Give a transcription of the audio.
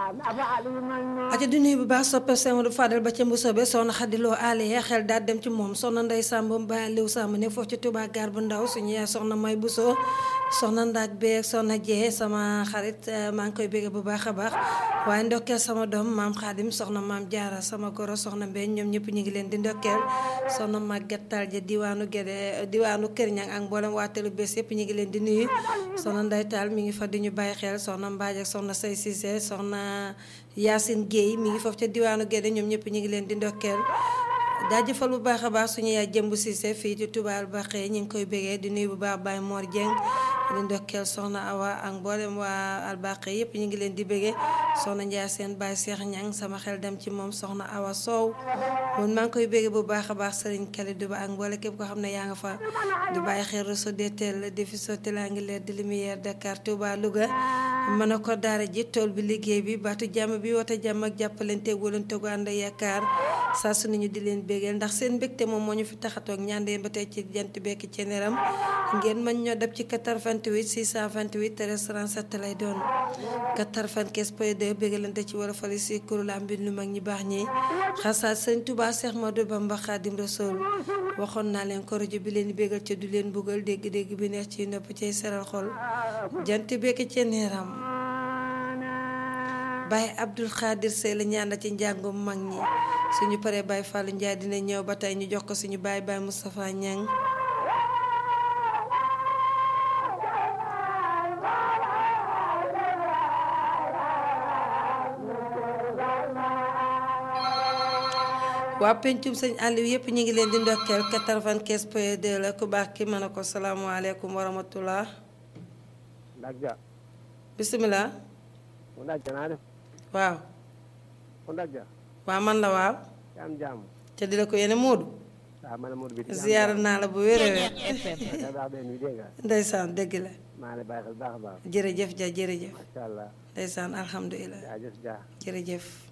aca di nuyu bu baax soppe Semadou Fadel ba ca Mbusobe soxna xadiloo aliye xel daal dem ci moom soxna Ndey Samb ba liw Samb ne foofu ci Touba gaar bu ndaw suñu yaay soxna May Buso soxna ndaaj beeg soxna jee sama xarit maa ngi koy bégge bu baax a baax waaye ndokkeel sama doom maam xaadim soxna maam jaara sama goro soxna mbeen ñoom ñëpp ñu ngi leen di ndokkeel soxna màgget taal ja diwaanu Gédé diwaanu Kër Ñang ak mboolem waa telu bés yëpp ñu ngi leen di nuyu soxna Ndey Taal mi ngi fa di ñu bàyyi xel soxna mbaaj ak soxna say Cissé soxna Yacine Guèye mi ngi foofu ca diwaanu Gédé ñoom ñëpp ñu ngi leen di ndokkeel jaajëfal bu baax a baax suñu yaay jëmb Cissé fii ci Touba Albaxee ñu ngi koy bégee di nuyu bu baax Baye Mor Dieng di ndokkeel soxna Awa ak mboolem waa Albaxee yëpp ñu ngi leen di bégee soxna Ndiaye seen Baye Cheikh Ñang sama xel dem ci moom soxna Awa Sow moom maa ngi koy bégee bu baax a baax Serigne Kalidou Ba ak mboole képp koo xam ne yaa nga fa di bàyyi xel réseau DTL di fi sotti laa ngi leer di lumière Dakar Touba Louga mën a ko daara ji tool bi liggéey bi baatu jàmm bi woote jàmm ak jàppalante wóolante gu ànd yaakaar saa su nañu di leen bégeel ndax seen mbégte moom moo ñu fi taxatoog ñaandeen ba tey ci jant bekk ci neram ngeen mën ñoo dab ci 88 628 37 lay doon 95 point 2 bégalante ci wala fali si kuréel am bi lu mag ñi baax ñi xasaat sëñ Touba Cheikh Modou Bamba Khadim Rasoul waxoon naa leen ko rajo bi leen bégal ca du leen buggal dégg-dégg bi neex ci nopp cay seral xol jant bekk ci neram Baye Abdul Khadir Sey la ñaan ci njàngum mag ñi suñu paree Baye Fallou Ndiaye dina ñëw ba tey ñu jox ko suñu baay Baye Moustapha Niang waa pencum sëñ Aliou yëpp ñu ngi leen di ndokkeel 95 point 2 la ku baax ki mën a ko salaamaaleykum wa rahmatullah Ndakja. bisimilah. mu Ndakja naa def. waaw. mu Ndakja. waaw man la waaw. yaa am jàmm. te di la ko yéene Moodu. waaw man la Modou bi. ziyaara naa la bu wér a wér. da baax benn bi dégg nga. ndeysaan dëgg la. maa ngi lay bàyyi xel baax a baax. jërëjëf ja jërëjëf. macha allah. ndeysaan alhamdulilah. jaajëf ja. jërëjëf.